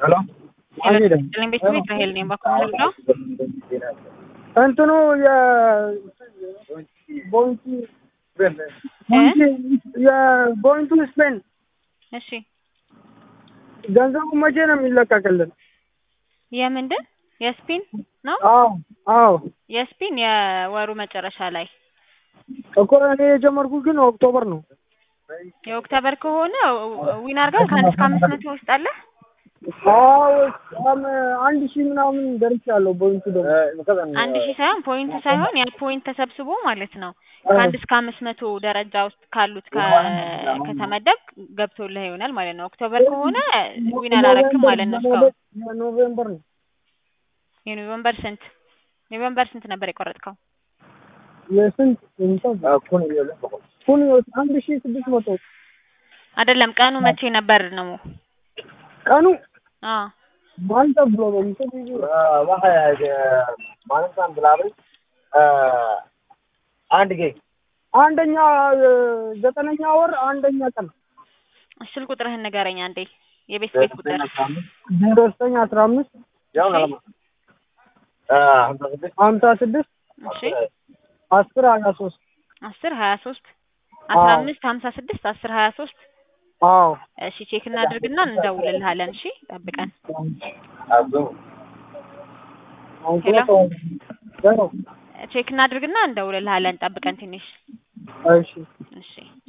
ሄሎ አልሄደም። ጥልኝ ቤት ቤት ራሄል ነኝ። ባኮ ምንድነው? እንትኑ የቦይንቱ የቦይንቱ ስፔን እሺ ገንዘቡ መቼ ነው የሚለቀቅልን? የምንድን የስፒን ነው? አዎ አዎ የስፒን የወሩ መጨረሻ ላይ እኮ እኔ የጀመርኩት ግን ኦክቶበር ነው። የኦክቶበር ከሆነ ዊን አድርገህ ከአንድ እስከ አምስት መቶ ውስጥ አለ። አዎ በጣም አንድ ሺህ ምናምን ደርሻለሁ። ቦይንቱ ደግሞ አንድ ሺህ ሳይሆን ፖይንቱ ሳይሆን ያ ፖይንት ተሰብስቦ ማለት ነው ከአንድ እስከ አምስት መቶ ደረጃ ውስጥ ካሉት ከ- ከተመደብ ገብቶልህ ይሆናል ማለት ነው። ኦክቶበር ከሆነ ዊን አላረክም ማለት ነው። እስካሁን የኖቬምበር ነው የኖቬምበር ስንት ኖቬምበር ስንት ነበር የቆረጥከው? የስንት ኩን አንድ ሺህ ስድስት መቶ አይደለም ቀኑ መቼ ነበር ነው? ቀኑ አዎ ማልታ ብሎ ነው እንትን አንድ ጌ አንደኛ ዘጠነኛ ወር አንደኛ ቀን ስልክ ቁጥርህን ንገረኝ አንዴ። የቤት ቤት ቁጥር ዜሮ ዘጠኝ አስራ አምስት ሀምሳ ስድስት እሺ አስር ሀያ ሶስት አስር ሀያ ሶስት አስራ አምስት ሀምሳ ስድስት አስር ሀያ ሶስት አዎ እሺ ቼክ እናድርግና እንደውልልሃለን። እሺ ጠብቀን። ቼክ እናድርግና እንደውልልሃለን። ጠብቀን ትንሽ እሺ እሺ